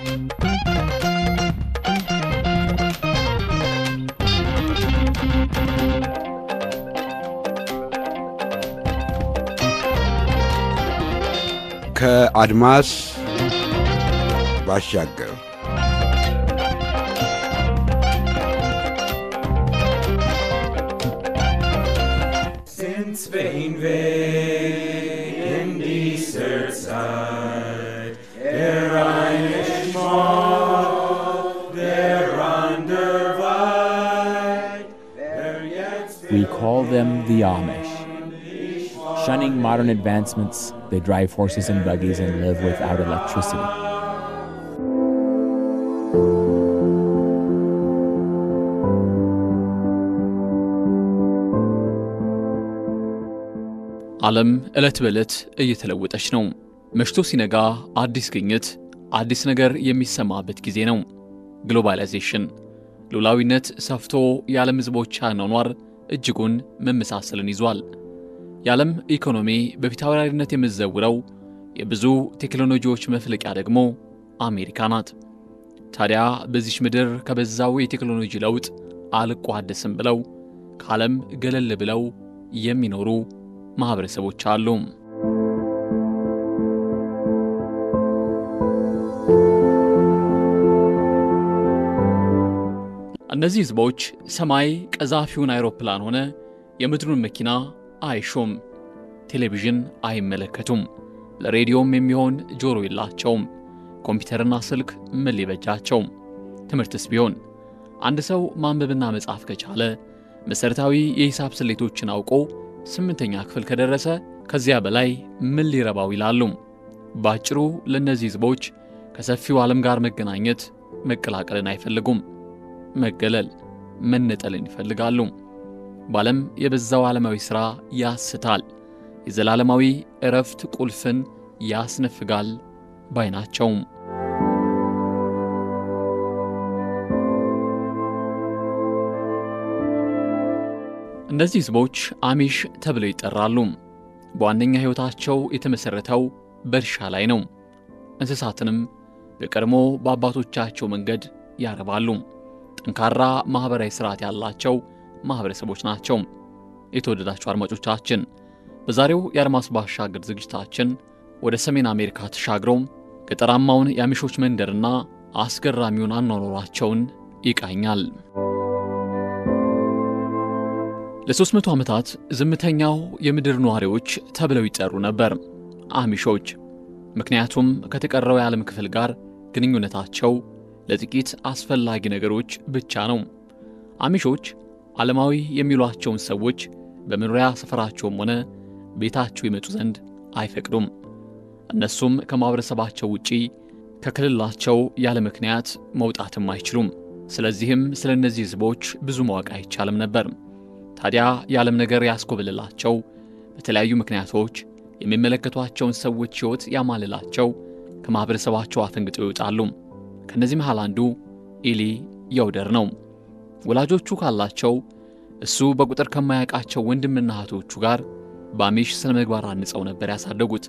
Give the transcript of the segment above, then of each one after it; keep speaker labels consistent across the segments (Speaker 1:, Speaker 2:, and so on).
Speaker 1: ከአድማስ ባሻገር
Speaker 2: Since Spain way in desert side, der Rheinisch Mall, der Wander weit, der jetzt
Speaker 3: We call them the Amish. Shunning modern advancements, they drive horses and buggies and live without electricity.
Speaker 4: ዓለም ዕለት በዕለት እየተለወጠች ነው። መሽቶ ሲነጋ አዲስ ግኝት፣ አዲስ ነገር የሚሰማበት ጊዜ ነው። ግሎባላይዜሽን ሉላዊነት ሰፍቶ የዓለም ሕዝቦች አኗኗር እጅጉን መመሳሰልን ይዟል። የዓለም ኢኮኖሚ በፊታውራሪነት የምትዘውረው የብዙ ቴክኖሎጂዎች መፍለቂያ ደግሞ አሜሪካ ናት። ታዲያ በዚች ምድር ከበዛው የቴክኖሎጂ ለውጥ አልቋደስም ብለው ከዓለም ገለል ብለው የሚኖሩ ማኅበረሰቦች አሉ። እነዚህ ሕዝቦች ሰማይ ቀዛፊውን አይሮፕላን ሆነ የምድሩን መኪና አይሹም፣ ቴሌቪዥን አይመለከቱም፣ ለሬዲዮም የሚሆን ጆሮ የላቸውም። ኮምፒውተርና ስልክ ምን ሊበጃቸው? ትምህርትስ ቢሆን አንድ ሰው ማንበብና መጻፍ ከቻለ መሠረታዊ የሂሳብ ስሌቶችን አውቆ ስምንተኛ ክፍል ከደረሰ ከዚያ በላይ ምን ሊረባው ይላሉ። በአጭሩ ለእነዚህ ሕዝቦች ከሰፊው ዓለም ጋር መገናኘት መቀላቀልን አይፈልጉም። መገለል፣ መነጠልን ይፈልጋሉ። በዓለም የበዛው ዓለማዊ ሥራ ያስታል፣ የዘላለማዊ ዕረፍት ቁልፍን ያስነፍጋል ባይ ናቸው። እነዚህ ሕዝቦች አሚሽ ተብለው ይጠራሉ። በዋነኛ ሕይወታቸው የተመሠረተው በእርሻ ላይ ነው። እንስሳትንም በቀድሞ በአባቶቻቸው መንገድ ያረባሉ። ጠንካራ ማኅበራዊ ሥርዓት ያላቸው ማኅበረሰቦች ናቸው። የተወደዳችሁ አድማጮቻችን በዛሬው የአድማስ ባሻገር ዝግጅታችን ወደ ሰሜን አሜሪካ ተሻግረው ገጠራማውን የአሚሾች መንደርና አስገራሚውን አኗኗሯቸውን ይቃኛል። ለሦስት መቶ ዓመታት ዝምተኛው የምድር ነዋሪዎች ተብለው ይጠሩ ነበር አሚሾች። ምክንያቱም ከተቀረው የዓለም ክፍል ጋር ግንኙነታቸው ለጥቂት አስፈላጊ ነገሮች ብቻ ነው። አሚሾች ዓለማዊ የሚሏቸውን ሰዎች በመኖሪያ ሰፈራቸውም ሆነ ቤታቸው ይመጡ ዘንድ አይፈቅዱም። እነሱም ከማኅበረሰባቸው ውጪ ከክልላቸው ያለ ምክንያት መውጣትም አይችሉም። ስለዚህም ስለ እነዚህ ሕዝቦች ብዙ ማወቅ አይቻልም ነበር። ታዲያ የዓለም ነገር ያስኮብልላቸው በተለያዩ ምክንያቶች የሚመለከቷቸውን ሰዎች ሕይወት ያማልላቸው ከማኅበረሰባቸው አፈንግጠው ይወጣሉ። ከእነዚህ መሃል አንዱ ኢሊ የውደር ነው። ወላጆቹ ካላቸው እሱ በቁጥር ከማያውቃቸው ወንድምና እህቶቹ ጋር በአሚሽ ስነ ምግባር አንጸው ነበር ያሳደጉት።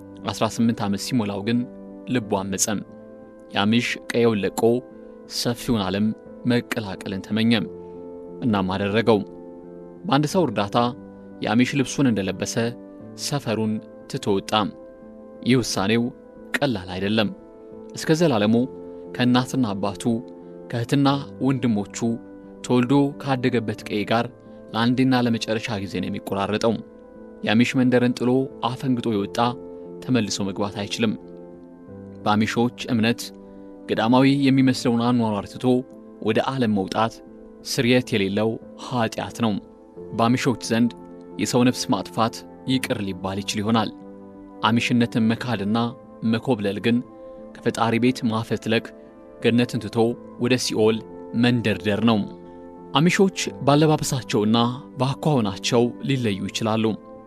Speaker 4: 18 ዓመት ሲሞላው ግን ልቡ አመፀም። የአሚሽ ቀየውን ለቆ ሰፊውን ዓለም መቀላቀልን ተመኘም። እናም አደረገው። በአንድ ሰው እርዳታ የአሚሽ ልብሱን እንደለበሰ ሰፈሩን ትቶ ወጣ። ይህ ውሳኔው ቀላል አይደለም። እስከ ዘላለሙ ከእናትና አባቱ ከእህትና ወንድሞቹ ተወልዶ ካደገበት ቀዬ ጋር ለአንዴና ለመጨረሻ ጊዜ ነው የሚቆራረጠው። የአሚሽ መንደርን ጥሎ አፈንግጦ የወጣ ተመልሶ መግባት አይችልም። በአሚሾች እምነት ገዳማዊ የሚመስለውን አኗኗር ትቶ ወደ ዓለም መውጣት ስርየት የሌለው ኀጢአት ነው። በአሚሾች ዘንድ የሰው ነፍስ ማጥፋት ይቅር ሊባል ይችል ይሆናል። አሚሽነትን መካድና መኮብለል ግን ከፈጣሪ ቤት ማፈትለክ ገነትን ትቶ ወደ ሲኦል መንደርደር ነው። አሚሾች ባለባበሳቸውና በአኳኋናቸው ሊለዩ ይችላሉ።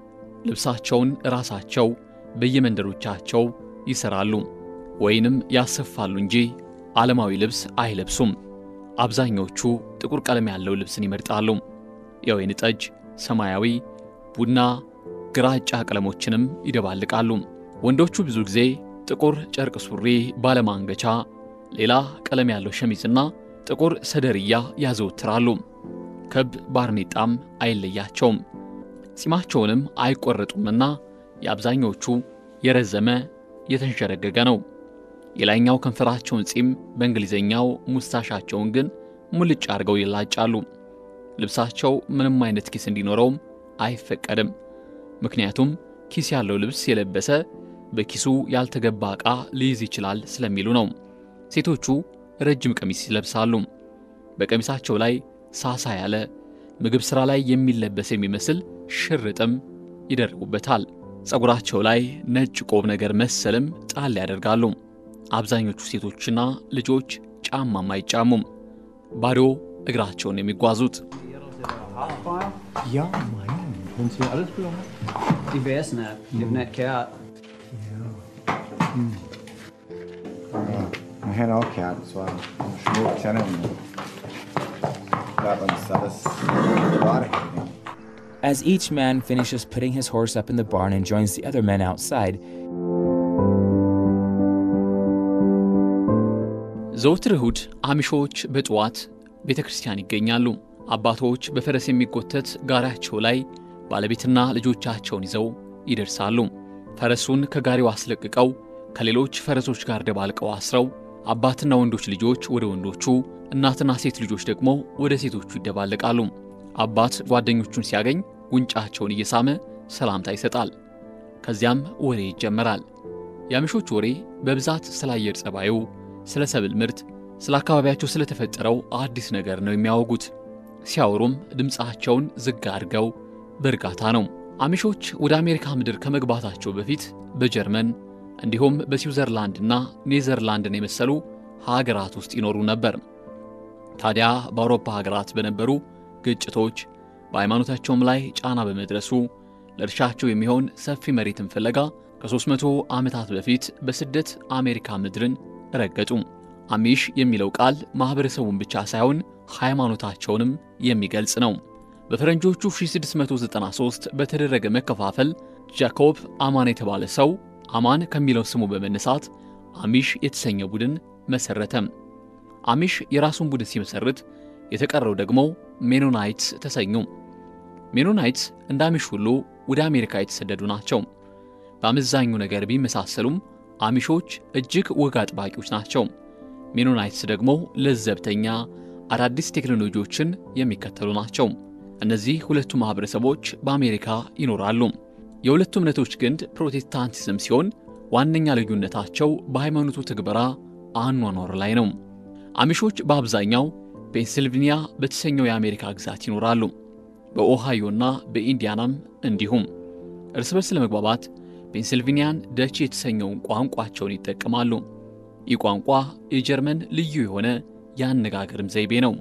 Speaker 4: ልብሳቸውን ራሳቸው በየመንደሮቻቸው ይሰራሉ ወይንም ያሰፋሉ እንጂ ዓለማዊ ልብስ አይለብሱም። አብዛኞቹ ጥቁር ቀለም ያለው ልብስን ይመርጣሉ። የወይን ጠጅ፣ ሰማያዊ፣ ቡና፣ ግራጫ ቀለሞችንም ይደባልቃሉ። ወንዶቹ ብዙ ጊዜ ጥቁር ጨርቅ ሱሪ ባለማንገቻ ሌላ ቀለም ያለው ሸሚዝና ጥቁር ሰደርያ ያዘወትራሉ። ክብ ባርኔጣም አይለያቸውም። ጺማቸውንም አይቆረጡምና የአብዛኞቹ የረዘመ የተንሸረገገ ነው። የላይኛው ከንፈራቸውን ጺም በእንግሊዝኛው ሙስታሻቸውን ግን ሙልጭ አድርገው ይላጫሉ። ልብሳቸው ምንም አይነት ኪስ እንዲኖረውም አይፈቀድም። ምክንያቱም ኪስ ያለው ልብስ የለበሰ በኪሱ ያልተገባ ዕቃ ሊይዝ ይችላል ስለሚሉ ነው። ሴቶቹ ረጅም ቀሚስ ይለብሳሉ። በቀሚሳቸው ላይ ሳሳ ያለ ምግብ ሥራ ላይ የሚለበስ የሚመስል ሽርጥም ይደርጉበታል። ፀጉራቸው ላይ ነጭ ቆብ ነገር መሰልም ጣል ያደርጋሉ። አብዛኞቹ ሴቶችና ልጆች ጫማም አይጫሙም። ባዶ እግራቸውን የሚጓዙት
Speaker 5: Ja, mein. Hun siger alles på
Speaker 6: De væsene, de er net kære.
Speaker 5: Man har auch Kerl, so ein Schmuck, kennen. Ja, dann ist alles wahr.
Speaker 3: As each man finishes putting his horse up in the barn and joins the other men outside,
Speaker 4: ዘወትር እሁድ አሚሾች በጠዋት ቤተ ክርስቲያን ይገኛሉ። አባቶች በፈረስ የሚጎተት ጋሪያቸው ላይ ባለቤትና ልጆቻቸውን ይዘው ይደርሳሉ። ፈረሱን ከጋሪው አስለቅቀው ከሌሎች ፈረሶች ጋር ደባልቀው አስረው አባትና ወንዶች ልጆች ወደ ወንዶቹ፣ እናትና ሴት ልጆች ደግሞ ወደ ሴቶቹ ይደባለቃሉ። አባት ጓደኞቹን ሲያገኝ ጉንጫቸውን እየሳመ ሰላምታ ይሰጣል። ከዚያም ወሬ ይጀመራል። የአሚሾች ወሬ በብዛት ስለ አየር ጸባዩ፣ ስለ ሰብል ምርት፣ ስለ አካባቢያቸው ስለተፈጠረው አዲስ ነገር ነው የሚያወጉት። ሲያወሩም ድምፃቸውን ዝግ አድርገው በእርጋታ ነው። አሚሾች ወደ አሜሪካ ምድር ከመግባታቸው በፊት በጀርመን እንዲሁም በስዊዘርላንድና ኔዘርላንድን የመሰሉ ሀገራት ውስጥ ይኖሩ ነበር። ታዲያ በአውሮፓ ሀገራት በነበሩ ግጭቶች በሃይማኖታቸውም ላይ ጫና በመድረሱ ለእርሻቸው የሚሆን ሰፊ መሬትን ፍለጋ ከ300 ዓመታት በፊት በስደት አሜሪካ ምድርን ረገጡ። አሚሽ የሚለው ቃል ማኅበረሰቡን ብቻ ሳይሆን ሃይማኖታቸውንም የሚገልጽ ነው። በፈረንጆቹ 1693 በተደረገ መከፋፈል ጃኮብ አማን የተባለ ሰው አማን ከሚለው ስሙ በመነሳት አሚሽ የተሰኘ ቡድን መሠረተ። አሚሽ የራሱን ቡድን ሲመሰርት የተቀረው ደግሞ ሜኖናይትስ ተሰኙ። ሜኖናይትስ እንደ አሚሽ ሁሉ ወደ አሜሪካ የተሰደዱ ናቸው። በአመዛኙ ነገር ቢመሳሰሉም አሚሾች እጅግ ወግ አጥባቂዎች ናቸው። ሜኖናይትስ ደግሞ ለዘብተኛ፣ አዳዲስ ቴክኖሎጂዎችን የሚከተሉ ናቸው። እነዚህ ሁለቱ ማኅበረሰቦች በአሜሪካ ይኖራሉ። የሁለቱ እምነቶች ግንድ ፕሮቴስታንቲዝም ሲሆን ዋነኛ ልዩነታቸው በሃይማኖቱ ትግበራ አኗኗር ላይ ነው። አሚሾች በአብዛኛው ፔንሲልቬንያ በተሰኘው የአሜሪካ ግዛት ይኖራሉ። በኦሃዮና በኢንዲያናም እንዲሁም እርስ በርስ ለመግባባት ፔንሲልቬንያን ደች የተሰኘውን ቋንቋቸውን ይጠቀማሉ። ይህ ቋንቋ የጀርመን ልዩ የሆነ የአነጋገርም ዘይቤ ነው።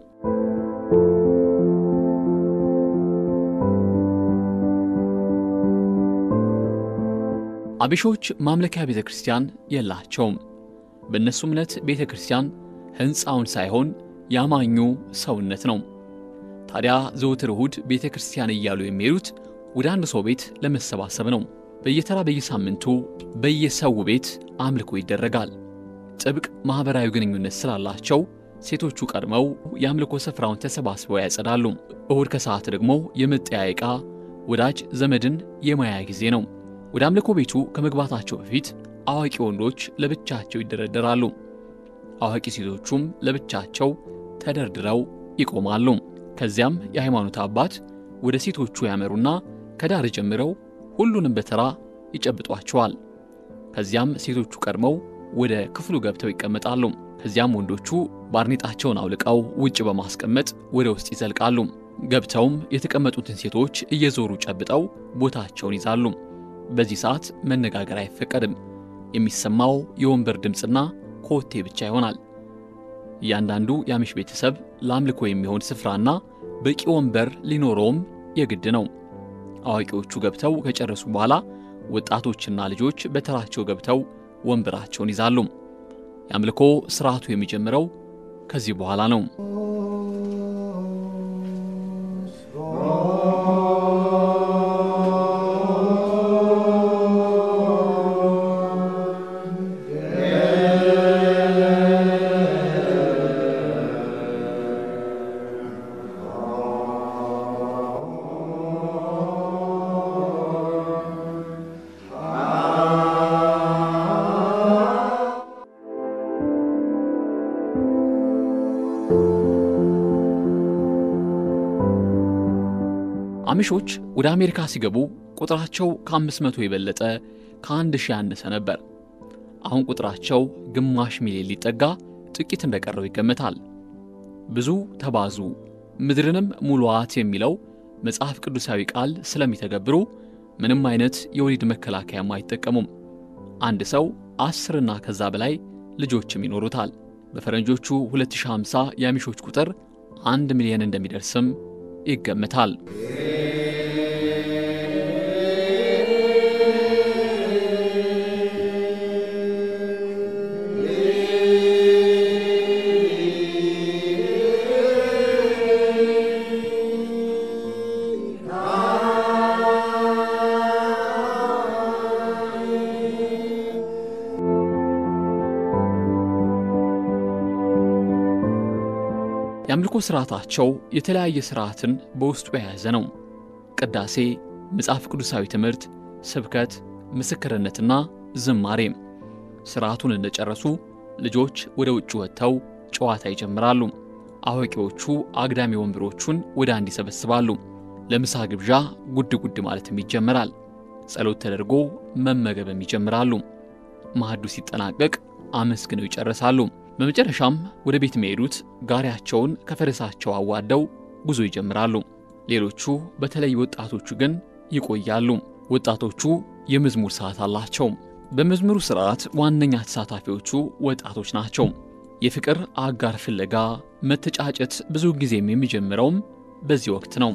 Speaker 4: አቢሾች ማምለኪያ ቤተ ክርስቲያን የላቸውም። በእነሱ እምነት ቤተ ክርስቲያን ሕንፃውን ሳይሆን ያማኙ ሰውነት ነው። ታዲያ ዘውትር እሁድ ቤተ ክርስቲያን እያሉ የሚሄዱት ወደ አንድ ሰው ቤት ለመሰባሰብ ነው። በየተራ በየሳምንቱ በየሰው ቤት አምልኮ ይደረጋል። ጥብቅ ማኅበራዊ ግንኙነት ስላላቸው ሴቶቹ ቀድመው የአምልኮ ስፍራውን ተሰባስበው ያጸዳሉ። እሁድ ከሰዓት ደግሞ የመጠያየቃ ወዳጅ ዘመድን የማያ ጊዜ ነው። ወደ አምልኮ ቤቱ ከመግባታቸው በፊት አዋቂ ወንዶች ለብቻቸው ይደረደራሉ። አዋቂ ሴቶቹም ለብቻቸው ተደርድረው ይቆማሉ። ከዚያም የሃይማኖት አባት ወደ ሴቶቹ ያመሩና ከዳር ጀምረው ሁሉንም በተራ ይጨብጧቸዋል። ከዚያም ሴቶቹ ቀድመው ወደ ክፍሉ ገብተው ይቀመጣሉ። ከዚያም ወንዶቹ ባርኔጣቸውን አውልቀው ውጭ በማስቀመጥ ወደ ውስጥ ይዘልቃሉ። ገብተውም የተቀመጡትን ሴቶች እየዞሩ ጨብጠው ቦታቸውን ይዛሉ። በዚህ ሰዓት መነጋገር አይፈቀድም። የሚሰማው የወንበር ድምፅና ኮቴ ብቻ ይሆናል። እያንዳንዱ የአሚሽ ቤተሰብ ለአምልኮ የሚሆን ስፍራና በቂ ወንበር ሊኖረውም የግድ ነው። አዋቂዎቹ ገብተው ከጨረሱ በኋላ ወጣቶችና ልጆች በተራቸው ገብተው ወንበራቸውን ይዛሉ። የአምልኮ ስርዓቱ የሚጀምረው ከዚህ በኋላ ነው። አሚሾች ወደ አሜሪካ ሲገቡ ቁጥራቸው ከ500 የበለጠ ከአንድ ሺህ ያነሰ ነበር። አሁን ቁጥራቸው ግማሽ ሚሊዮን ሊጠጋ ጥቂት እንደቀረው ይገመታል። ብዙ ተባዙ ምድርንም ሙሉዋት የሚለው መጽሐፍ ቅዱሳዊ ቃል ስለሚተገብሩ ምንም አይነት የወሊድ መከላከያም አይጠቀሙም። አንድ ሰው አስርና ከዛ በላይ ልጆችም ይኖሩታል። በፈረንጆቹ 2050 የአሚሾች ቁጥር አንድ ሚሊዮን እንደሚደርስም ይገመታል። የአምልኮ ሥርዓታቸው የተለያየ ሥርዓትን በውስጡ የያዘ ነው። ቅዳሴ፣ መጽሐፍ ቅዱሳዊ ትምህርት፣ ስብከት፣ ምስክርነትና ዝማሬም። ሥርዓቱን እንደጨረሱ ልጆች ወደ ውጭ ወጥተው ጨዋታ ይጀምራሉ። አዋቂዎቹ አግዳሚ ወንበሮቹን ወደ አንድ ይሰበስባሉ። ለምሳ ግብዣ ጉድ ጉድ ማለትም ይጀምራል። ጸሎት ተደርጎ መመገብም ይጀምራሉ። ማዕዱ ሲጠናቀቅ አመስግነው ይጨርሳሉ። በመጨረሻም ወደ ቤት የሚሄዱት ጋሪያቸውን ከፈረሳቸው አዋደው ጉዞ ይጀምራሉ። ሌሎቹ በተለይ ወጣቶቹ ግን ይቆያሉ። ወጣቶቹ የመዝሙር ሰዓት አላቸው። በመዝሙሩ ሥርዓት ዋነኛ ተሳታፊዎቹ ወጣቶች ናቸው። የፍቅር አጋር ፍለጋ መተጫጨት ብዙ ጊዜም የሚጀምረውም በዚህ ወቅት ነው።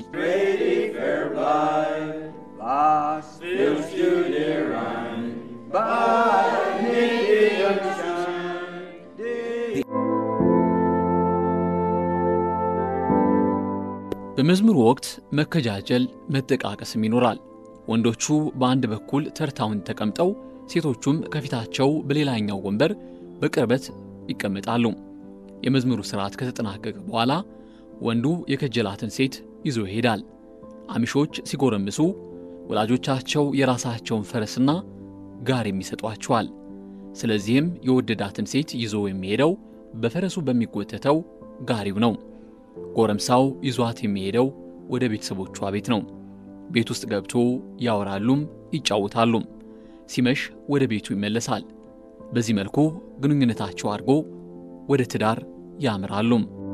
Speaker 4: በመዝሙሩ ወቅት መከጃጀል፣ መጠቃቀስም ይኖራል። ወንዶቹ በአንድ በኩል ተርታውን ተቀምጠው ሴቶቹም ከፊታቸው በሌላኛው ወንበር በቅርበት ይቀመጣሉ። የመዝሙሩ ሥርዓት ከተጠናቀቀ በኋላ ወንዱ የከጀላትን ሴት ይዞ ይሄዳል። አሚሾች ሲጎረምሱ ወላጆቻቸው የራሳቸውን ፈረስና ጋር የሚሰጧቸዋል። ስለዚህም የወደዳትን ሴት ይዞ የሚሄደው በፈረሱ በሚጎተተው ጋሪው ነው። ጎረምሳው ይዟት የሚሄደው ወደ ቤተሰቦቿ ቤት ነው። ቤት ውስጥ ገብቶ ያወራሉም ይጫወታሉም። ሲመሽ ወደ ቤቱ ይመለሳል። በዚህ መልኩ ግንኙነታቸው አድጎ ወደ ትዳር ያምራሉ።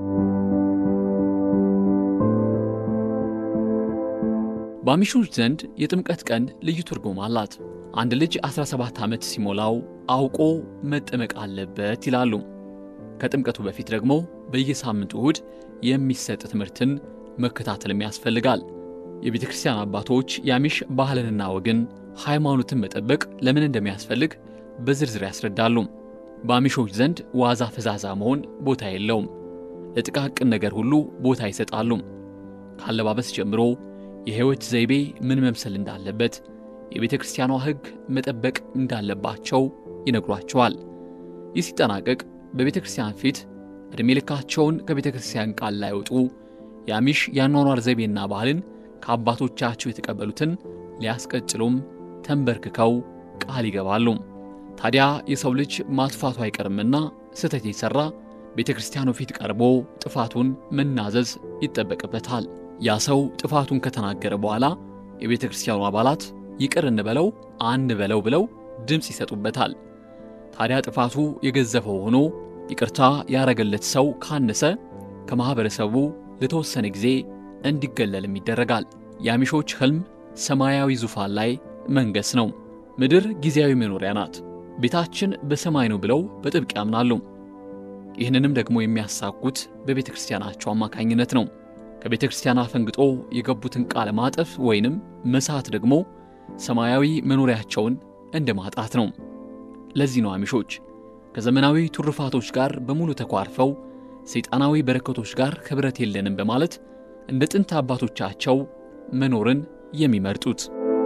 Speaker 4: በአሚሾች ዘንድ የጥምቀት ቀን ልዩ ትርጉም አላት። አንድ ልጅ 17 ዓመት ሲሞላው አውቆ መጠመቅ አለበት ይላሉ። ከጥምቀቱ በፊት ደግሞ በየሳምንቱ እሁድ የሚሰጥ ትምህርትን መከታተልም ያስፈልጋል። የቤተ ክርስቲያን አባቶች የአሚሽ ባህልንና ወግን፣ ሃይማኖትን መጠበቅ ለምን እንደሚያስፈልግ በዝርዝር ያስረዳሉ። በአሚሾች ዘንድ ዋዛ ፈዛዛ መሆን ቦታ የለውም። ለጥቃቅን ነገር ሁሉ ቦታ ይሰጣሉ። ካለባበስ ጀምሮ የሕይወት ዘይቤ ምን መምሰል እንዳለበት፣ የቤተ ክርስቲያኗ ሕግ መጠበቅ እንዳለባቸው ይነግሯቸዋል። ይህ ሲጠናቀቅ በቤተ ክርስቲያን ፊት ዕድሜ ልካቸውን ከቤተ ክርስቲያን ቃል ላይወጡ የአሚሽ የአኗኗር ዘይቤና ባህልን ከአባቶቻቸው የተቀበሉትን ሊያስቀጥሉም ተንበርክከው ቃል ይገባሉ። ታዲያ የሰው ልጅ ማጥፋቱ አይቀርምና ስህተት የሠራ ቤተ ክርስቲያኑ ፊት ቀርቦ ጥፋቱን መናዘዝ ይጠበቅበታል። ያ ሰው ጥፋቱን ከተናገረ በኋላ የቤተ ክርስቲያኑ አባላት ይቅር እንበለው አንበለው ብለው ድምፅ ይሰጡበታል። ታዲያ ጥፋቱ የገዘፈው ሆኖ ይቅርታ ያረገለት ሰው ካነሰ ከማኅበረሰቡ ለተወሰነ ጊዜ እንዲገለልም ይደረጋል። የአሚሾች ሕልም ሰማያዊ ዙፋን ላይ መንገስ ነው። ምድር ጊዜያዊ መኖሪያ ናት፣ ቤታችን በሰማይ ነው ብለው በጥብቅ ያምናሉ። ይህንንም ደግሞ የሚያሳኩት በቤተ ክርስቲያናቸው አማካኝነት ነው። ከቤተ ክርስቲያን አፈንግጦ የገቡትን ቃለ ማጠፍ ወይንም መሳት ደግሞ ሰማያዊ መኖሪያቸውን እንደ ማጣት ነው። ለዚህ ነው አሚሾች ከዘመናዊ ትሩፋቶች ጋር በሙሉ ተኳርፈው ሰይጣናዊ በረከቶች ጋር ኅብረት የለንም በማለት እንደ ጥንት አባቶቻቸው መኖርን የሚመርጡት።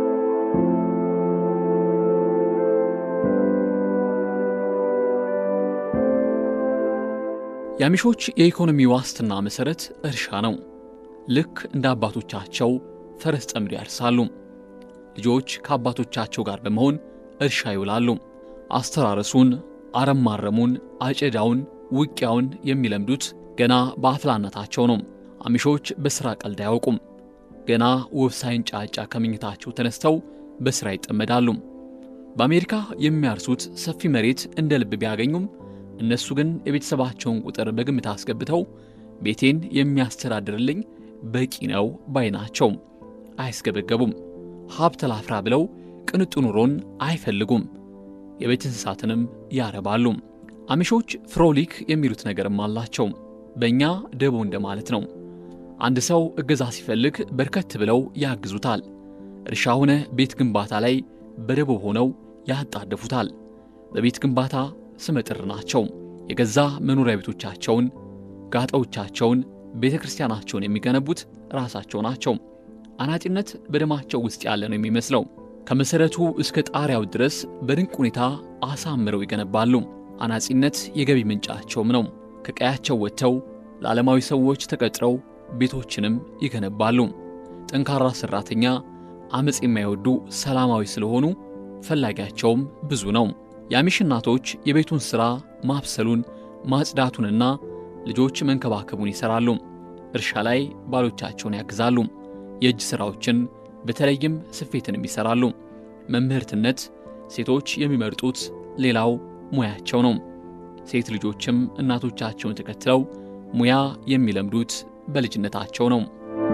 Speaker 4: የአሚሾች የኢኮኖሚ ዋስትና መሠረት እርሻ ነው። ልክ እንደ አባቶቻቸው ፈረስ ጠምዶ ያርሳሉ። ልጆች ከአባቶቻቸው ጋር በመሆን እርሻ ይውላሉ። አስተራረሱን፣ አረም ማረሙን፣ አጨዳውን፣ ውቂያውን የሚለምዱት ገና በአፍላነታቸው ነው። አሚሾች በሥራ ቀልድ አያውቁም። ገና ወፍ ሳይንጫጫ ከመኝታቸው ተነስተው በሥራ ይጠመዳሉ። በአሜሪካ የሚያርሱት ሰፊ መሬት እንደ ልብ ቢያገኙም እነሱ ግን የቤተሰባቸውን ቁጥር በግምት አስገብተው ቤቴን የሚያስተዳድርልኝ በቂ ነው ባይ ናቸው። አያስገበገቡም። ሀብት ላፍራ ብለው ቅንጡ ኑሮን አይፈልጉም። የቤት እንስሳትንም ያረባሉ። አሚሾች ፍሮሊክ የሚሉት ነገርም አላቸው። በእኛ ደቦ እንደማለት ነው። አንድ ሰው እገዛ ሲፈልግ በርከት ብለው ያግዙታል። እርሻ ሆነ ቤት ግንባታ ላይ በደቦ ሆነው ያጣደፉታል። በቤት ግንባታ ስመጥር ናቸው። የገዛ መኖሪያ ቤቶቻቸውን፣ ጋጠዎቻቸውን፣ ቤተ ክርስቲያናቸውን የሚገነቡት ራሳቸው ናቸው። አናጢነት በደማቸው ውስጥ ያለ ነው የሚመስለው። ከመሠረቱ እስከ ጣሪያው ድረስ በድንቅ ሁኔታ አሳምረው ይገነባሉ። አናጺነት የገቢ ምንጫቸውም ነው። ከቀያቸው ወጥተው ለዓለማዊ ሰዎች ተቀጥረው ቤቶችንም ይገነባሉ። ጠንካራ ሠራተኛ፣ አመፅ የማይወዱ ሰላማዊ ስለሆኑ ፈላጊያቸውም ብዙ ነው። የአሚሽ እናቶች የቤቱን ሥራ ማብሰሉን፣ ማጽዳቱንና ልጆች መንከባከቡን ይሠራሉ። እርሻ ላይ ባሎቻቸውን ያግዛሉ። የእጅ ሥራዎችን በተለይም ስፌትንም ይሠራሉ። መምህርትነት ሴቶች የሚመርጡት ሌላው ሙያቸው ነው። ሴት ልጆችም እናቶቻቸውን ተከትለው ሙያ የሚለምዱት በልጅነታቸው ነው።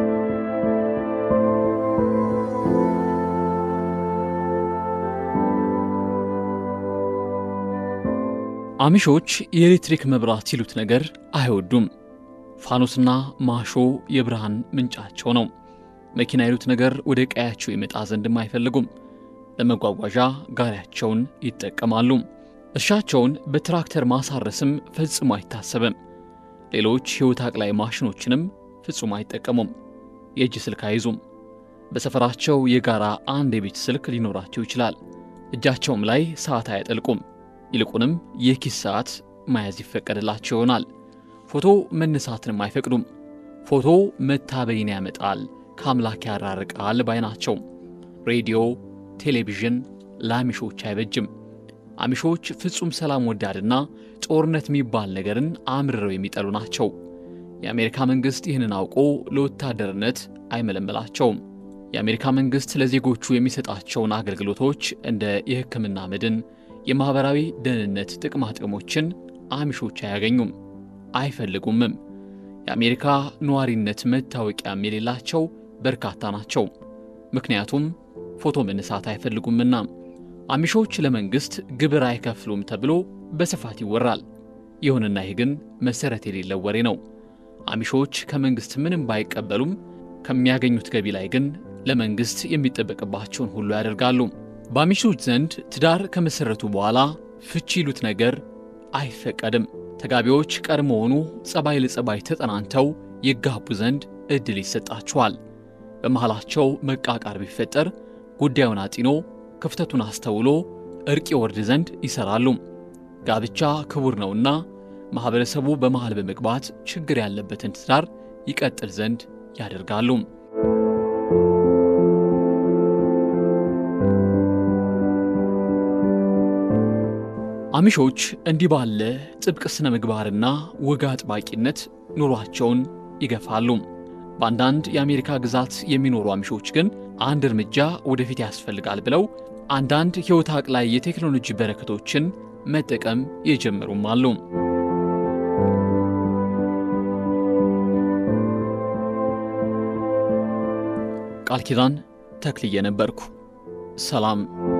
Speaker 4: አሚሾች የኤሌክትሪክ መብራት ሲሉት ነገር አይወዱም። ፋኖስና ማሾ የብርሃን ምንጫቸው ነው። መኪና ይሉት ነገር ወደ ቀያቸው ይመጣ ዘንድም አይፈልጉም። ለመጓጓዣ ጋሪያቸውን ይጠቀማሉ። እርሻቸውን በትራክተር ማሳረስም ፈጽሞ አይታሰብም። ሌሎች ሕይወት አቅላይ ማሽኖችንም ፍጹም አይጠቀሙም። የእጅ ስልክ አይዙም። በሰፈራቸው የጋራ አንድ የቤት ስልክ ሊኖራቸው ይችላል። እጃቸውም ላይ ሰዓት አያጠልቁም። ይልቁንም የኪስ ሰዓት መያዝ ይፈቀድላቸው ይሆናል። ፎቶ መነሳትንም አይፈቅዱም። ፎቶ መታበይን ያመጣል፣ ከአምላክ ያራርቃል ባይ ናቸው። ሬዲዮ፣ ቴሌቪዥን ለአሚሾች አይበጅም። አሚሾች ፍጹም ሰላም ወዳድና ጦርነት የሚባል ነገርን አምርረው የሚጠሉ ናቸው። የአሜሪካ መንግሥት ይህንን አውቆ ለወታደርነት አይመለመላቸውም። የአሜሪካ መንግሥት ለዜጎቹ የሚሰጣቸውን አገልግሎቶች እንደ የሕክምና መድን፣ የማኅበራዊ ደህንነት ጥቅማ ጥቅሞችን አሚሾች አያገኙም፣ አይፈልጉምም። የአሜሪካ ነዋሪነት መታወቂያም የሌላቸው በርካታ ናቸው። ምክንያቱም ፎቶ መነሳት አይፈልጉምና። አሚሾች ለመንግሥት ግብር አይከፍሉም ተብሎ በስፋት ይወራል። ይሁንና ይህ ግን መሠረት የሌለው ወሬ ነው። አሚሾች ከመንግሥት ምንም ባይቀበሉም ከሚያገኙት ገቢ ላይ ግን ለመንግሥት የሚጠበቅባቸውን ሁሉ ያደርጋሉ። በአሚሾች ዘንድ ትዳር ከመሠረቱ በኋላ ፍቺ ይሉት ነገር አይፈቀድም። ተጋቢዎች ቀድሞውኑ ጸባይ ለጸባይ ተጠናንተው ይጋቡ ዘንድ ዕድል ይሰጣቸዋል። በመሃላቸው መቃቃር ቢፈጠር ጉዳዩን አጢኖ ክፍተቱን አስተውሎ እርቅ ይወርድ ዘንድ ይሠራሉ። ጋብቻ ክቡር ነውና ማኅበረሰቡ በመሃል በመግባት ችግር ያለበትን ትዳር ይቀጥል ዘንድ ያደርጋሉ። አሚሾች እንዲህ ባለ ጥብቅ ሥነ ምግባርና ወግ አጥባቂነት ኑሯቸውን ይገፋሉ። በአንዳንድ የአሜሪካ ግዛት የሚኖሩ አሚሾች ግን አንድ እርምጃ ወደፊት ያስፈልጋል ብለው አንዳንድ ሕይወት አቅላይ የቴክኖሎጂ በረከቶችን መጠቀም የጀመሩም አሉ። ቃል ኪዳን ተክልዬ ነበርኩ። ሰላም